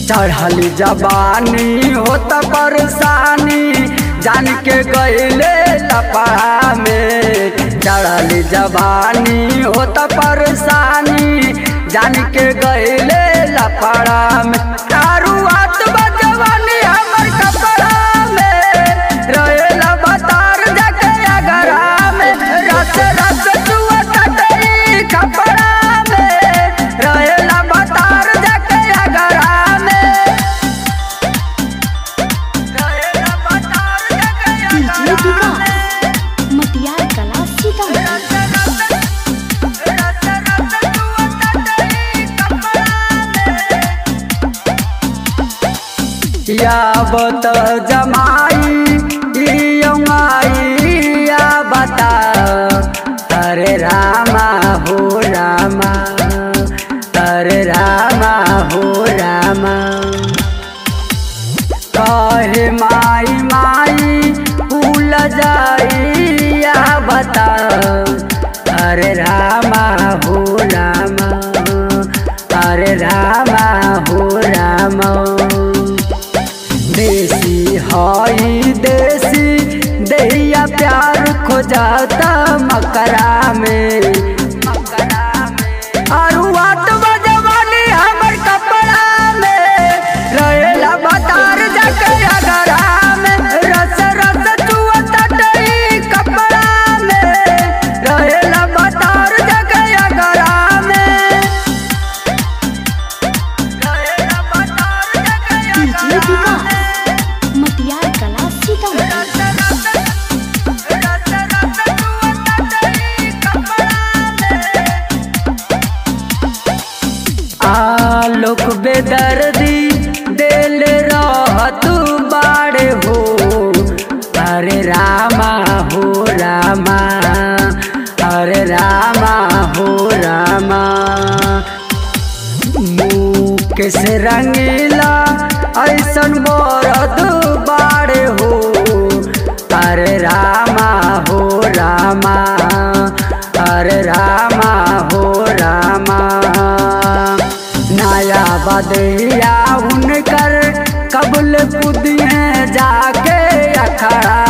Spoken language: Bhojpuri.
चढ़ल जवानी होत परेशानी जान के गईले लपड़ा में चढ़ल जवानी होत परेशानी जान के गईले लपड़ा में दारू हाथ बजवानी हमर कपड़ा में रहेला बतार जाके अगरा में रस रस चुअत तई कपड़ा में रहेला बतार जाके अगरा में रहेला बतार जाके डीजे अगरा में विकास मटियार कला सीतामढ़ी यावत जमाई यमाई या बता अरे रामा हो रामा अरे रामा हो रामा कहे माई माई भूल जाई या बता अरे रामा हो रामा अरे रामा हो रामा देसी हई देसी दैया प्यार खोजाता मकरा में आरु वाट बजवानी हमर कपड़ा में रहेला बतार जाके अगरा में रस रस चुअत डई कपड़ा में रहेला बतार जाके अगरा में रहेला बतार जाके डीजे अगरा में विकास मटियार कला सीतामढ़ी आलोक बेदर्दी दिल रहत बाड़े हो अरे रामा हो रामा अरे रामा हो रामा मुकेश रंगीला ऐसन बरद बाड़े हो अरे रामा हो रामा अरे रामा हो रामा नया बदैया उनकर कबल पुदिए जाके अखड़ा